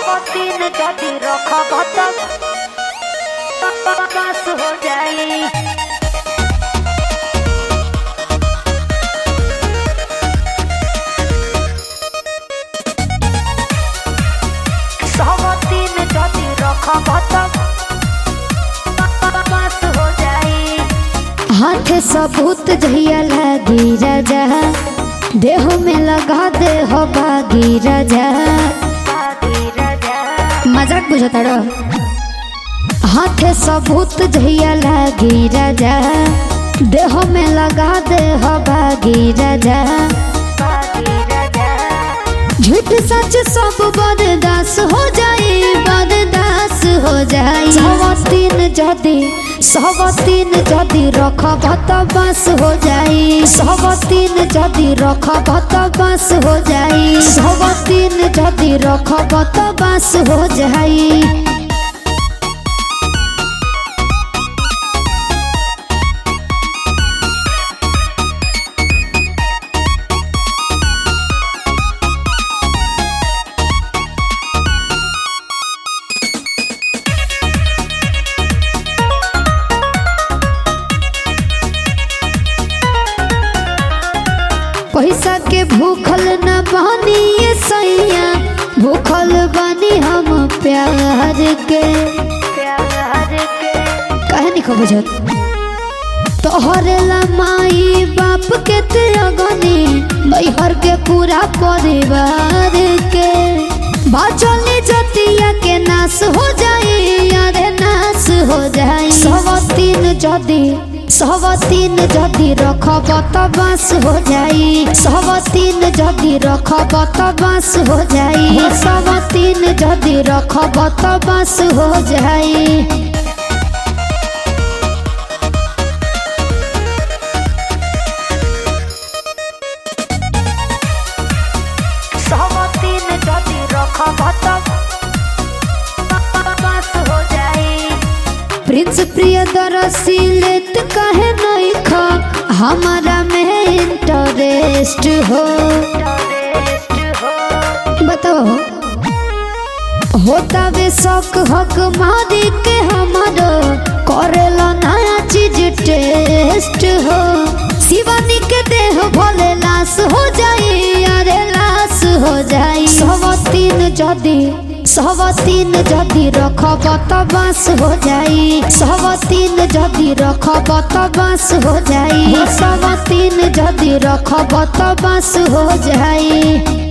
দিন যদি রক্ষবত বাস हो जाई সব দিন যদি রক্ষবত বাস हो जाई हाथ सबूत जहिया लागी राजा देह में लगा दे हो बागी राजा बागी राजा मजाक बुझता रो हाथ सबूत जहिया लागी राजा देह में लगा दे हो बागी राजा बागी राजा झूठ सच सब बर्दास हो जाए बर्दास हो जाए सवतीन जदि सवतीन जदि रखब त बस हो जाए सवतीन जदि रखब त बस हो जाए सवतीन जदि रखब त बस हो जाए पैसा के भूखल न बानी ये सैया भूखल बानी हम प्यार के प्यार के काहे नहीं खो बुझत तोहरे ला माई बाप के त्यागनी नैहर के पूरा परिवार के बाचल जतिया के नाश हो जाए यारे नाश हो जाए सवतीन जदि सवतीन जदि रखब त बास हो जाई सवतीन जदि रखब त बास हो जाई सवतीन जदि रखब त बास हो जाई সব দিন যদি রক্ষবত বাস हो जाई प्रिंस प्रियदर्शी लेत कहे नहीं खा हमारा में इंटरेस्ट हो टरेस्ट हो बताओ होता वे शौक हक मारी के हमारो करेला नया चीज टेस्ट हो शिवानी के देह भोले लाश हो जाए अरे लाश हो जाए सवतीन जदि सवतीन जदि रखब त बास हो जाई सवतीन जदि रखब त बास हो जाई सवतीन जदि रखब त बास हो जाई